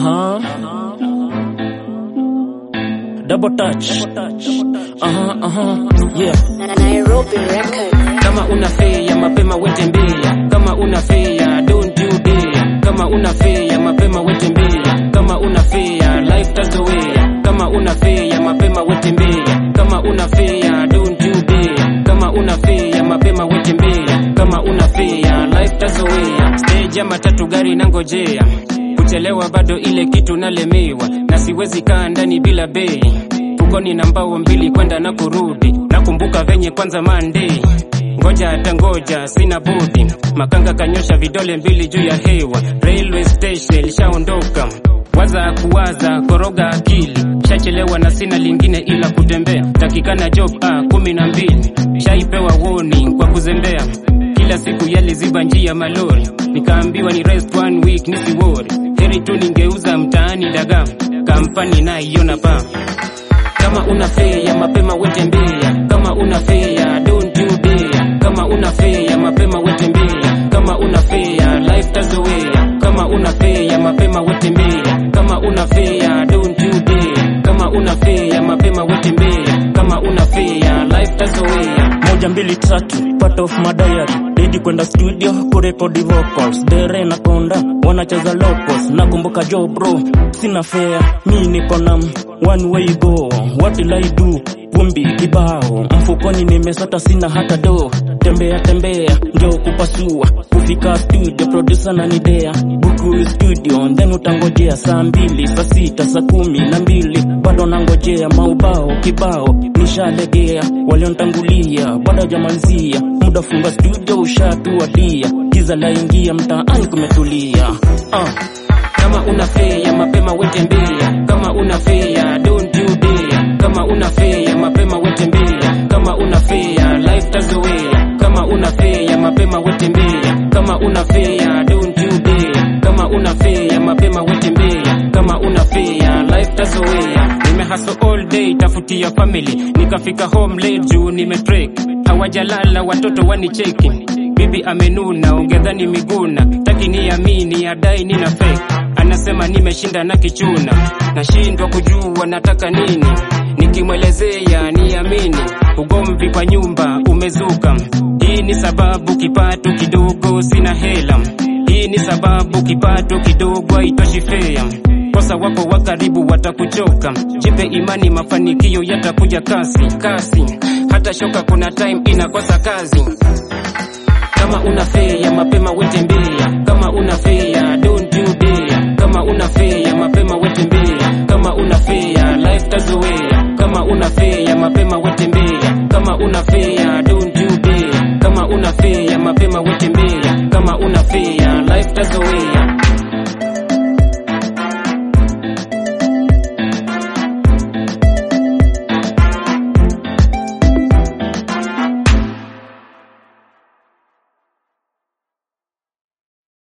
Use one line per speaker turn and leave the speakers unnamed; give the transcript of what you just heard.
Aha. Double touch. Aha, aha. Yeah.
Nairobi Records.
kama una fea mapema wetembea kama una fea don't you dare kama una fea mapema wetembea kama una fea life tazowea kama una fea mapema wetembea kama una fea don't you dare kama una fea mapema wetembea kama una fea life tazowea stage ya matatu gari nangojea kuchelewa bado ile kitu nalemewa na siwezi kaa ndani bila bei fukoni na mbao mbili kwenda na kurudi nakumbuka venye kwanza Monday ngoja hata ngoja sina budi makanga kanyosha vidole mbili juu ya hewa railway station lishaondoka waza kuwaza koroga akili shachelewa na sina lingine ila kutembea takikana job ah, kumi na mbili shaipewa warning kwa kuzembea kila siku yaliziba njia malori nikaambiwa ni rest one week nisiwori heri tu ningeuza mtaani dagaa kampani naiona paa kama una fea mapema wetembea kama una fea don't you dare kama una fea mapema wetembea kama una fea life tazowea kama una fea mapema wetembea kama una fea don't you dare kama una fea mapema wetembea kama una fea life tazowea
moja mbili tatu part of my diary dedi kwenda studio kurekodi vocals dere na konda wanacheza locals nakumbuka jo bro sina fare mi niko na one way go what will I do vumbi kibao mfukoni nimesota sina hata do tembea tembea njo kupasua kufika studio producer na nidea buku studio then utangojea saa mbili saa sita saa kumi na mbili bado nangojea maubao kibao nishalegea waliontangulia bado jamalizia muda funga studio ushatuadia giza laingia mtaani kumetulia uh.
kama una fea mapema wetembea kama una fea don't you dare kama una fea mapema wetembea kama una fea life tazowea kama una fea mapema wetembea kama una fea don't you dare kama una fea mapema wetembea kama una fea life tazowea nimehaso all day tafutia family nikafika home late juu nimetrek hawajalala watoto wanicheki bibi amenuna ongedhani miguna taki niamini adai nina fake anasema nimeshinda na kichuna nashindwa kujua nataka nini nikimwelezea niamini ugomvi kwa nyumba umezuka hii ni sababu kipato kidogo sina hela hii ni sababu kipato kidogo haitoshi fea kosa wako wa karibu watakuchoka jipe imani mafanikio yatakuja kasi kasi hata shoka kuna time inakosa kazi kama una fea mapema wetembea kama una fea don't you dare kama una fea mapema wetembea kama una fea life tazowea kama una fea mapema wetembea kama una fea don't you dare kama una fea mapema wetembea kama una fea life tazowea